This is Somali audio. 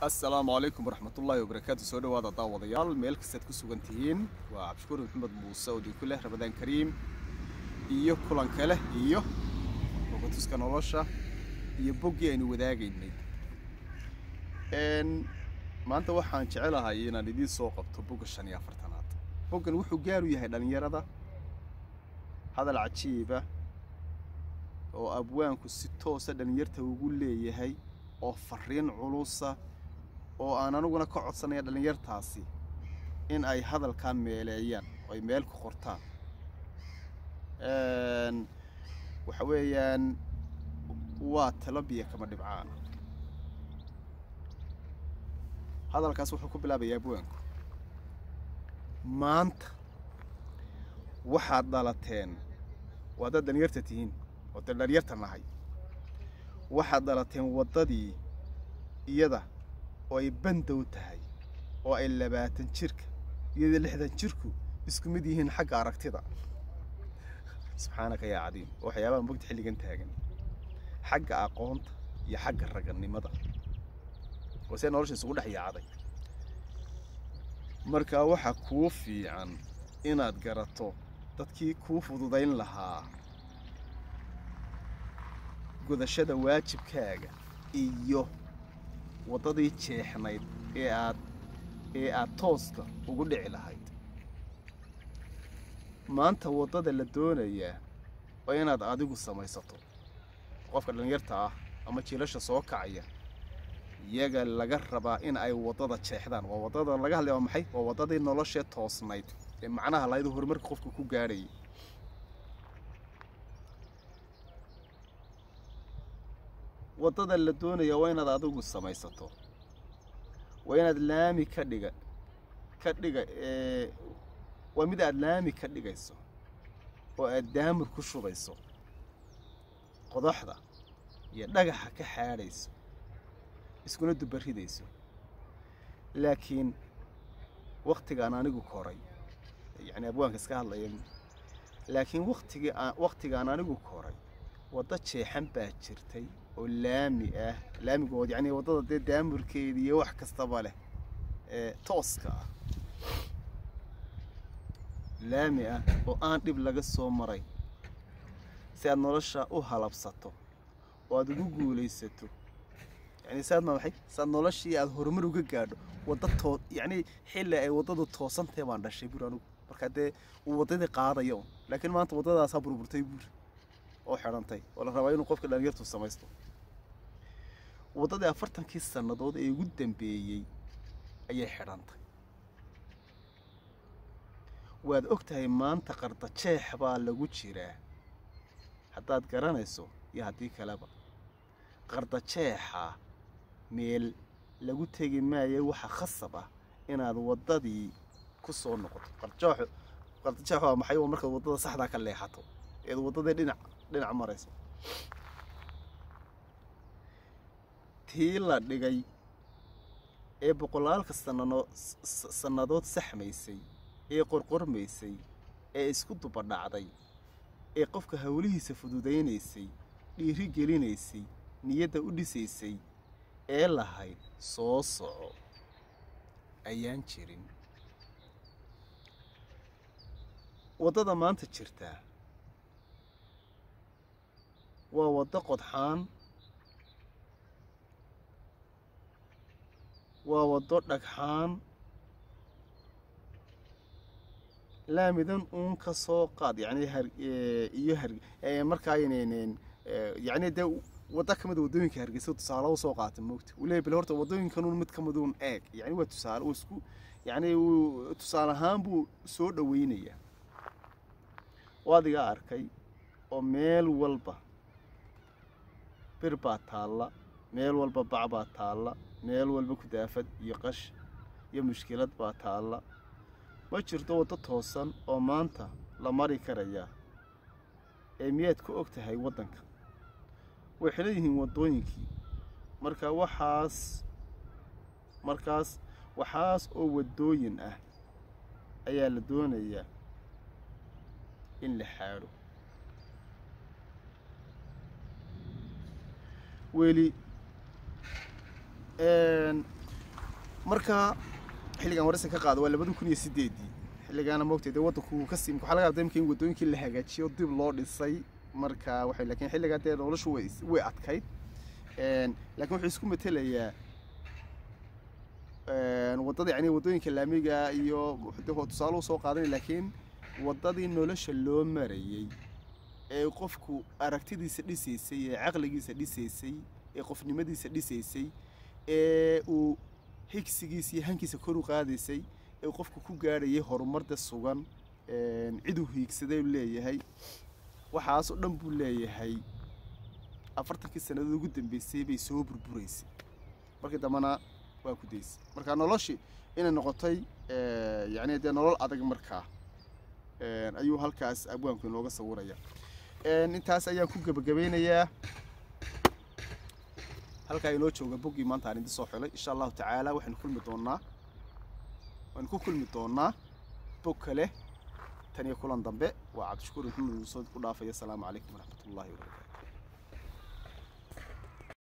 assalaamu calaykum waraxmatullaahi wabarakaatu soo dhawaada daawadayaal meel kastaad ku sugan tihiin waa cabdishukuur maxamed muuse oo idinku leh ramadaan kariim iyo kulanka leh iyo bogatuska nolosha iyo boggii aynu wadaagaynay maanta waxaan jecelahay inaan idiin soo qabto bogga shan iyo afartanaad boggan wuxuu gaaru yahay dhallinyarada hadal cajiiba oo abwaanku si toosa dhallinyarta ugu leeyahay oo fariin culusa oo aan aniguna ka codsanaya dhallinyartaasi in ay hadalkaa meeleeyaan oo ay meel ku qortaan waxa weeyaan waa talo biyo kama dhibcaana hadalkaas wuxuu ku bilaabayaa abwaanku maanta waxaad dhalateen waa dad dhallinyarta tihiin oo dee dhallinyarta nahay waxaad dhalateen waddadii iyada oo ay bandow tahay oo ay labaatan jirka iyadoo lixdan jirku isku mid yihiin xagga aragtida subxaanaka yaa cadiim oo waxyaabaha mogta xilligan taagan xagga aqoonta iyo xagga raganimada oo see nolosha isugu dhex yaacday markaa waxaa kuu fiican inaad garato dadkii kuu fududayn lahaa gudashada waajibkaaga iyo waddadii jeexnayd ee aad ee aad tooska ugu dhici lahayd maanta waddada la doonayaa waa inaad adigu samaysato qofka dhallinyarta ah ama jiilasha soo kacaya iyaga laga rabaa in ay waddada jeexdaan waa waddada laga hadlaya waa maxay waa waddadii noloshee toosnayd ee macnaha lahayd horumarka qofka ku gaadhayay waddada la doonaya waa inaad adigu samaysato waa inaad laami ka dhiga ka dhiga waa mid aad laami ka dhigayso oo aad daamur ku shubayso qodaxda iyo dhagaxa ka xaadhayso iskuna dubaridayso laakiin wakhtigaan anigu koray yacni abwaanka iska hadlaya laakiin wakhtigii wakhtigaan anigu koray waddo jeexan baa jirtay oo laami ah laamigood yacni waddada dee daamurkeeda iyo wax kastaba leh ee tooska ah laami ah oo aan dhib laga soo maray si aad nolosha u halabsato oo aad ugu guulaysato yacni saad ma maxay saad noloshii aad horumar uga gaadho wadda too yacni xilli ay waddadu toosantahay baan dhashay buur anigu marka dee uu waddadii qaadaya un laakiin maanta waddadaasaa burburtay buur oo xidhantay oo la rabaa inuu qofka dhallinyartu samaysto waddadii afartankii sannadood ee ugu dambeeyey ayay xidhantay waad og tahay maanta qardajeex baa lagu jiraa haddaad garanayso iyo haddii kaleba qardajeexa meel lagu tegi maayo waxa khasab ah inaad waddadii ku soo noqoto qardajeexu qardajeex waa maxay waa markaad waddada saxdaa ka leexato eed waddadii dhinac dhinac marayso tii la dhigay ee boqolaalka sanano sannadood saxmaysay ee qorqormaysay ee isku dubadhacday ee qofka howlihiisa fududaynaysay dhiiri gelinaysay niyadda u dhisaysay ee lahayd soo soco ayaan jirin waddada maanta jirtaa waa waddo qodxaan waa waddo dhagxaan laamidan uun ka soo qaad yacni har iyo har markaa aynayneen yacni dee waddo ka mid a waddooyinka hargeysa tusaale u soo qaata moogta uu leeyahy bal horta waddooyinkanuun mid ka mid uun eeg yacni waa tusaale uu isku yacni uu tusaale ahaan buu soo dhaweynayaa oo adigaa arkay oo meel walba bir baa taalla meel walba bac baa taalla meel walba kudaafad iyo qash iyo mushkilad baa taalla ma jirto waddo toosan oo maanta la mari karayaa ee miyaad ku og tahay waddanka way xilan yihiin waddooyinkii marka waxaas markaas waxaas oo waddooyin ah ayaa la doonayaa in la xaadho weli marka xilligan waraysan ka qaado waa labada kun iyo sideedii xilligaana moogtay dee waddanku ka sii waxaa laga yaabaa imika in waddooyinkii la hagaajiyo dib loo dhisay marka waxay laakiin xilligaa dee noloshu way way adkayd laakiin wuxuu isku matelayaa waddada yani waddooyinka laamiga iyo de tusaale usoo qaadanay laakiin waddadii nolosha loo marayay ee qofku aragtidiisa dhisaysay ee caqligiisa dhisaysay ee qofnimadiisa dhisaysay ee uu higsigiisa iyo hankiisa kor u qaadaysay ee qofku ku gaadhayay horumarda sugan ciduu hiigsaday leeyahay waxaas oo dhan buu leeyahay afartankii sannadood ugu dambeysay bay soo burburaysay markii dambena waa ku daysay marka noloshii inay noqotay yani dee nolol adag markaa ayuu halkaas abwaanku inooga sawiraya intaas ayaan ku gebagabeynayaa halkaa inoo jooga boggii maanta aan idin soo xilay insha allahu tacaala waxaynu kulmi doonaa waxaynu ku kulmi doonaa bog kale tan iyo kulan dambe waa cabdishakuur maxamed muuse ku dhaafaya asalaamu calaykum waraxmat ullahi wabarakatu